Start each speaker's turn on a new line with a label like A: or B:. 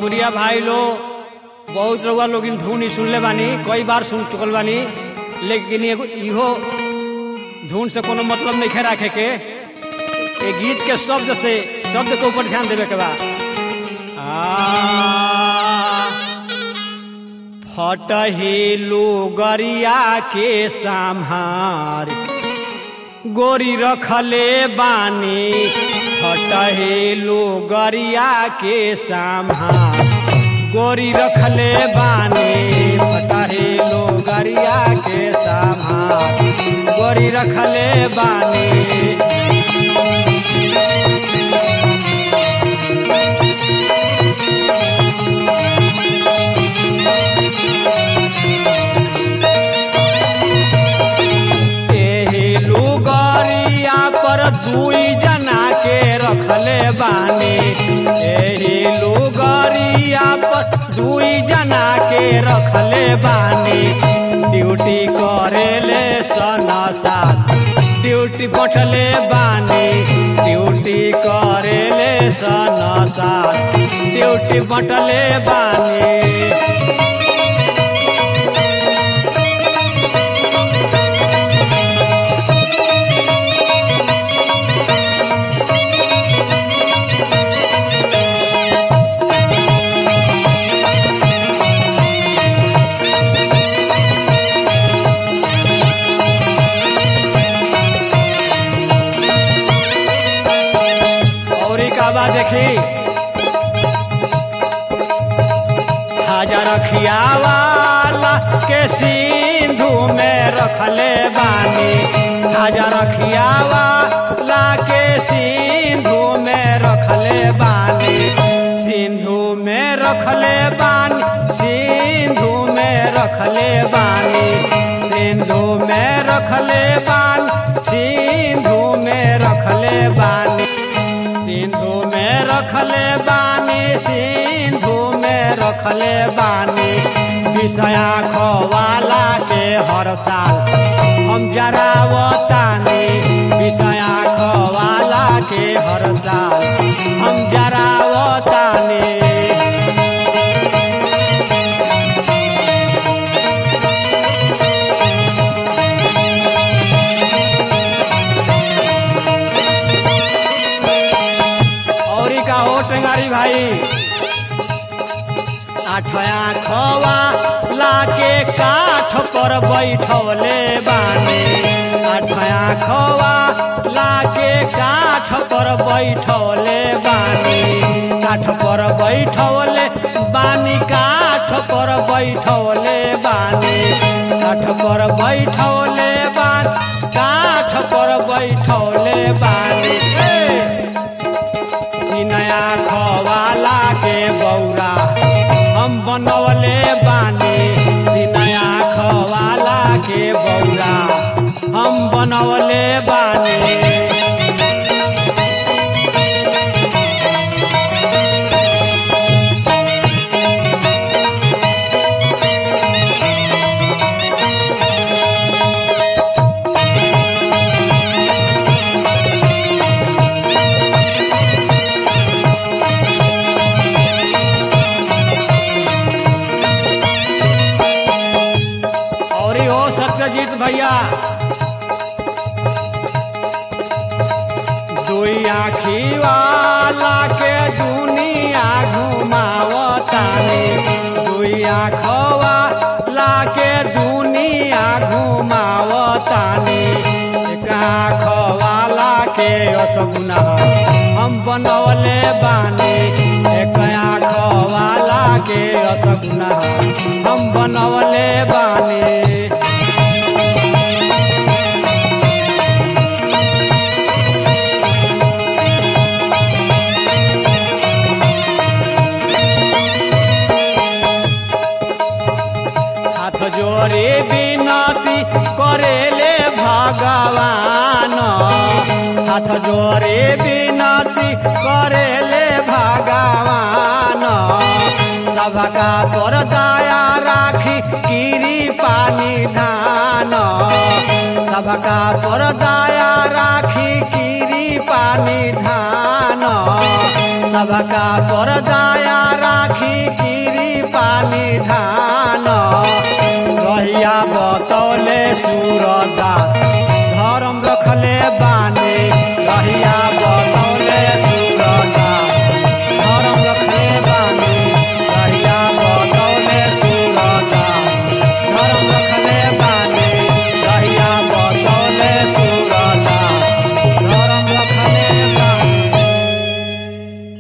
A: भोजपुरिया भाई लोग बहुत रउआ लोग इन धुन ही सुनले बानी कई बार सुन चुकल बानी लेकिन एगो इहो धुन से कोनो मतलब नहीं राखे के ये गीत के शब्द से शब्द के ऊपर ध्यान देवे के बा आ, फटहेलू गरिया के साम्हार गोरी रखले बानी फटहेलू गरिया के साम्हार गोरी रखले बानी फटहेलू गरिया के साम्हार गोरी रखले बानी एही लुगरिया पर दुई जना के रखले बानी एही लुगरिया पर दुई जना के रखले बानी ड्यूटी करेले सनसा ड्यूटी बटले बानी ड्यूटी करेले सनसा ड्यूटी बटले बानी और एक आवाज देखी हजार खियावाला के सिंधु में रखले बानी हजार खियावाला के सिंधु में रखले बानी सिंधु में रखले बानी सिंधु में रखले बानी सिंधु में रखले बानी सिंधु में रखले बानी सिंधु में रखले बानी सिंधु में रखले बानी विषया खवाला के हर साल हम जरावतानी विषया खवाला के हर साल हम जरावतानी और का हो टेंगारी भाई आठया खवा लाके काठ पर बैठवले बानी आठया खवा लाके काठ पर बैठवले बानी काठ पर बैठवले बानी काठ पर बैठवले बानी काठ पर बैठवले बानी काठ पर बैठवले बानी ए! ई नया खवाला के बौरा हम बनवले बानी ई नया खवाला के बौरा हम बनवले बानी और ही हो सत्यजीत भैया दुई आखी वाला के दुनिया घुमावतानी दुई आखवा ला के दुनिया घुमावतानी एक आखवाला के असगुना हम बनवले बानी एक आखवाला के असगुना हम बनवले बानी हाथ जोड़े बिनती करेले भगवान हाथ जोड़े बिनती करेले भगवान सबका पर दया राखी गिरी पानी धान सबका पर दया राखी गिरी पानी धान सबका पर दया